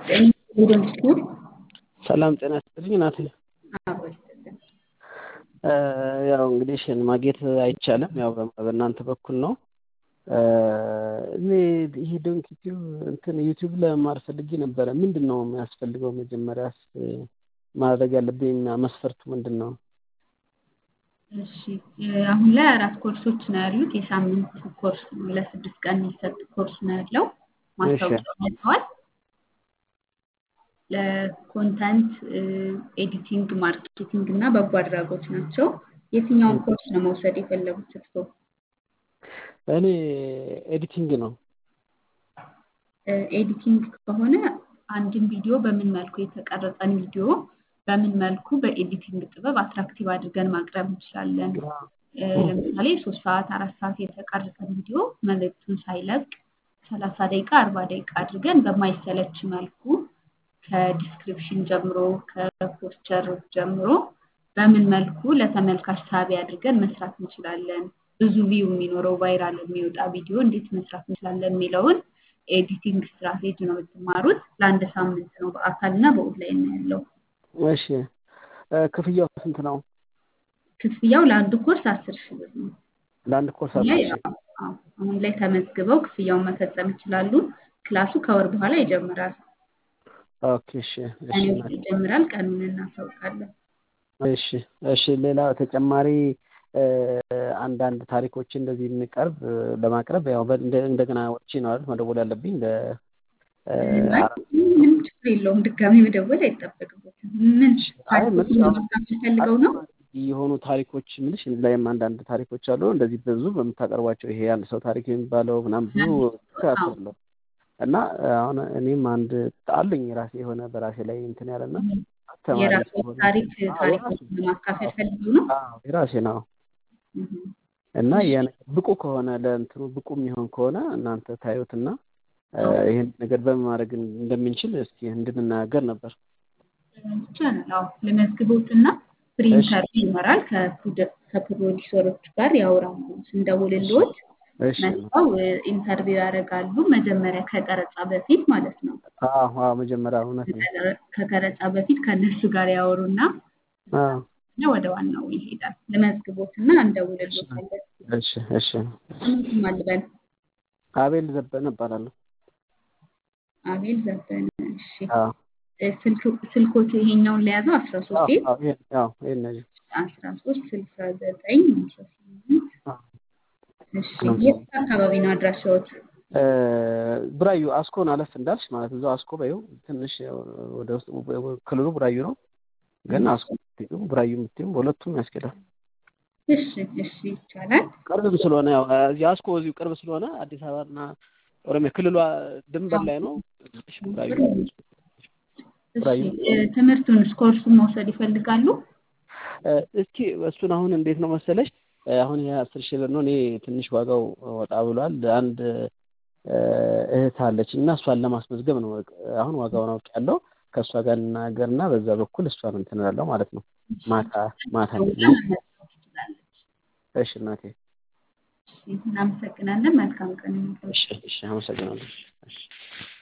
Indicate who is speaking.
Speaker 1: ጤና
Speaker 2: ሰላም ጤና ይስጥልኝ ናት። ያው እንግዲህ ሽን ማግኘት አይቻልም። ያው በእናንተ በኩል ነው። እኔ ይሄ ዶንክ ዩቲዩብ እንትን ዩቲዩብ ለመማር ፈልጌ ነበረ። ምንድን ነው የሚያስፈልገው? መጀመሪያስ ማድረግ ያለብኝ መስፈርቱ ምንድን ነው?
Speaker 1: እሺ አሁን ላይ አራት ኮርሶች ነው ያሉት። የሳምንት ኮርስ ነው፣ ለስድስት ቀን የሚሰጥ ኮርስ ነው ያለው። ማስታወቂያው መጥተዋል። ለኮንተንት ኤዲቲንግ፣ ማርኬቲንግ እና በጎ አድራጎት ናቸው። የትኛውን ኮርስ ነው መውሰድ የፈለጉት እርስዎ?
Speaker 2: እኔ ኤዲቲንግ ነው።
Speaker 1: ኤዲቲንግ ከሆነ አንድን ቪዲዮ በምን መልኩ የተቀረጸን ቪዲዮ በምን መልኩ በኤዲቲንግ ጥበብ አትራክቲቭ አድርገን ማቅረብ እንችላለን። ለምሳሌ ሶስት ሰዓት አራት ሰዓት የተቀረጸን ቪዲዮ መልእክቱን ሳይለቅ ሰላሳ ደቂቃ አርባ ደቂቃ አድርገን በማይሰለች መልኩ ከዲስክሪፕሽን ጀምሮ ከፖስቸር ጀምሮ በምን መልኩ ለተመልካች ሳቢ አድርገን መስራት እንችላለን፣ ብዙ ቪው የሚኖረው ቫይራል የሚወጣ ቪዲዮ እንዴት መስራት እንችላለን የሚለውን ኤዲቲንግ ስትራቴጂ ነው የምትማሩት። ለአንድ ሳምንት ነው፣ በአካልና በኦንላይን ነው ያለው።
Speaker 2: እሺ ክፍያው ስንት ነው?
Speaker 1: ክፍያው ለአንዱ ኮርስ አስር ሺህ ብር ነው።
Speaker 2: ለአንድ ኮርስ አስር ሺህ
Speaker 1: አሁን ላይ ተመዝግበው ክፍያውን መፈጸም ይችላሉ። ክላሱ ከወር በኋላ ይጀምራል።
Speaker 2: ኦኬ እሺ እሺ
Speaker 1: ቀኑ ይጀምራል። ቀኑን እናሳውቃለን።
Speaker 2: እሺ እሺ ሌላ ተጨማሪ አንዳንድ ታሪኮች እንደዚህ የሚቀርብ ለማቅረብ ያው እንደገና ወጥቼ ነው አይደል መደወል ያለብኝ ለ
Speaker 1: ምንም ችግር የለውም። ድጋሚ መደወል አይጠበቅበትም። ምን ታሪኮችን ፈልገው ነው?
Speaker 2: የሆኑ ታሪኮች ምልሽ ላይም አንዳንድ ታሪኮች አሉ። እንደዚህ ብዙ በምታቀርቧቸው ይሄ አንድ ሰው ታሪክ የሚባለው ምናምን ብዙ እከታተላለሁ እና አሁን እኔም አንድ አሉኝ ራሴ የሆነ በራሴ ላይ እንትን ያለና
Speaker 1: የራሱ ታሪክ ታሪኮችን ለማካፈል ፈልገው ነው?
Speaker 2: የራሴ ነው እና ብቁ ከሆነ ለእንትኑ ብቁ የሚሆን ከሆነ እናንተ ታዩትና ይህን ነገር በምን ማድረግ እንደምንችል እስኪ እንድንናገር ነበር።
Speaker 1: ይቻላል። አዎ ለመዝግቦትና ፍሪ ኢንተርቪው ይመራል። ከፕሮዲሰሮች ጋር ያወራሉ። ስንደውልልዎት መጥተው ኢንተርቪው ያደርጋሉ። መጀመሪያ ከቀረጻ በፊት ማለት ነው።
Speaker 2: አዎ መጀመሪያ እውነት ነው።
Speaker 1: ከቀረጻ በፊት ከእነሱ ጋር ያወሩና ወደ ዋናው ይሄዳል። ለመዝግቦትና እንደውልልዎታለን።
Speaker 2: እሺ እሺ።
Speaker 1: ስሙትም አልበል
Speaker 2: አቤል ዘበነ እባላለሁ።
Speaker 1: አቤል ዘበነ። እሺ ስልኮት ይሄኛውን ለያዘው አስራ ሶስት አስራ ሶስት ስልሳ ዘጠኝ አስራ ስምንት እሺ የት አካባቢ ነው አድራሻዎት?
Speaker 2: ቡራዩ አስኮን አለፍ እንዳልሽ ማለት እዛው አስኮ በይው ትንሽ ወደ ውስጥ ክልሉ ቡራዩ ነው፣ ግን አስኮ የምትይው ቡራዩ የምትይው በሁለቱም ያስኬዳል።
Speaker 1: እሺ እሺ ይቻላል።
Speaker 2: ቅርብም ስለሆነ ያው እዚህ አስኮ እዚሁ ቅርብ ስለሆነ አዲስ አበባና ኦሮሚያ ክልሏ ድንበር ላይ ነው። ቡራዩ
Speaker 1: ትምህርቱን ኮርሱን መውሰድ ይፈልጋሉ?
Speaker 2: እስኪ እሱን አሁን እንዴት ነው መሰለሽ አሁን ይሄ አስር ሺህ ብር ነው። እኔ ትንሽ ዋጋው ወጣ ብሏል። አንድ እህት አለች እና እሷን ለማስመዝገብ ነው። አሁን ዋጋውን አውቄያለሁ። ከእሷ ጋር እናገርና በዛ በኩል እሷን እንትን እላለሁ ማለት ነው። ማታ ማታ እሺ እናቴ
Speaker 1: እናመሰግናለን። መልካም ቀን።
Speaker 2: እሺ እሺ፣ አመሰግናለሁ። እሺ